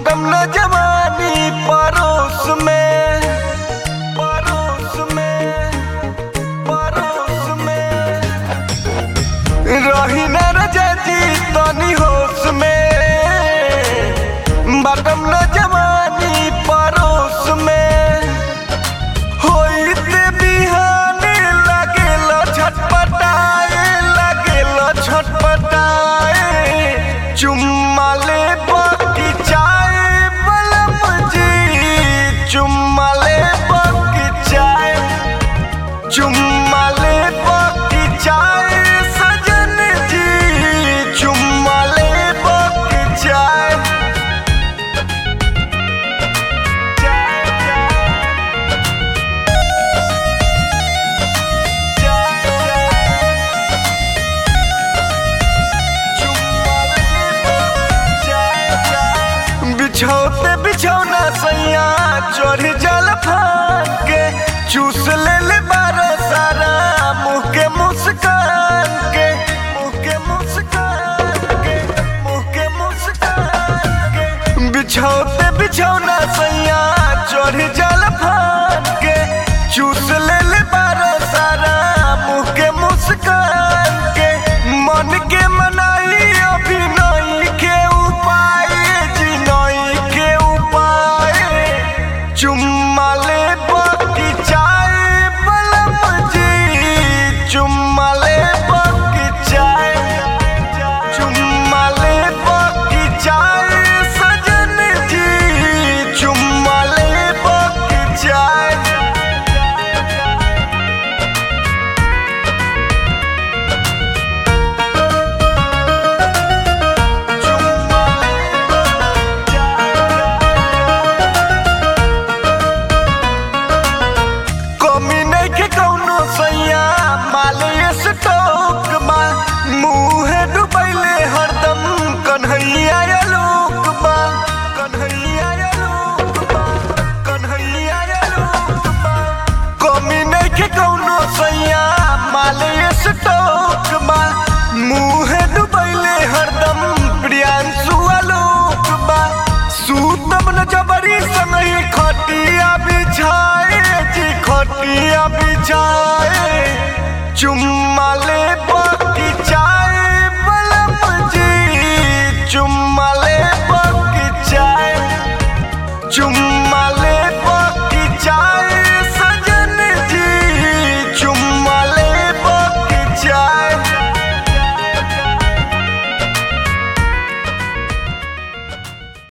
बटम न जवानी परोस में परोस में परोस में रही न रजी तनी होश में बटम न जवानी परोस में होइते बिहाने लागेल छटपटाए लागेल छटपटाए चुम्मा ले बाकी चाय बलम जी चुम्मा ले बाकी चाय चुम्मा ले बाकी चाय सजन जी चुम्मा ले बाकी चाय बिछौते बिछौना सैया चढ़ जल फान के चूस ले ले बारो सारा मुंह के मुस्कान के मुंह के मुस्कान के मुंह के मुस्कान के बिछौते बिछौना सैया चढ़ जल फान के चूस ले ले बारो सारा मुंह के मुस्कान के मन के मनाई अभी नहीं के उपाय जी नहीं के उपाय चुम्मा ले बाकी चाय बलम जी चुम्मा ले बाकी चाय चुम्मा ले बाकी चाय सजन जी चुम्मा ले बाकी चाय कमी नहीं के कौनो सैया माले स्टोक बा मुँह डुबैले हरदम कन्हैया लोक बा कन्हैया लोक बा कन्हैया लोक बा कमी नहीं के कौनो सैया माले स्टोक बा मुँह डुबैले हरदम प्रियांशु आलोक बा सूतम न जबरी संगही खटिया बिछाए जी खटिया बिछाए चुम्मा ले